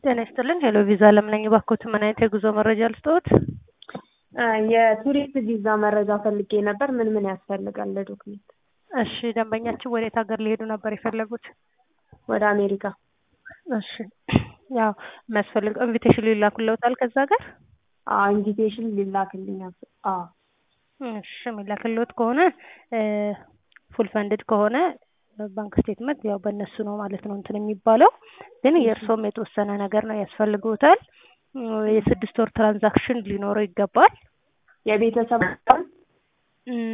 ጤና ይስጥልን ሄሎ ቪዛ አለም ነኝ። እባክዎት ምን አይነት የጉዞ መረጃ ልስጥዎት? የቱሪስት ቪዛ መረጃ ፈልጌ ነበር። ምን ምን ያስፈልጋል ለዶክሜንት? እሺ ደንበኛችን ወዴት ሀገር ሊሄዱ ነበር የፈለጉት? ወደ አሜሪካ። እሺ ያው የሚያስፈልገው ኢንቪቴሽን ሊላኩልዎታል ከዛ ሀገር? አዎ ኢንቪቴሽን ሊላክልኝ። አዎ እሺ የሚላክልዎት ከሆነ ፉል ፈንድድ ከሆነ ባንክ ስቴትመንት ያው በእነሱ ነው ማለት ነው እንትን የሚባለው። ግን የእርስዎም የተወሰነ ነገር ነው ያስፈልግዎታል። የስድስት ወር ትራንዛክሽን ሊኖረው ይገባል። የቤተሰብ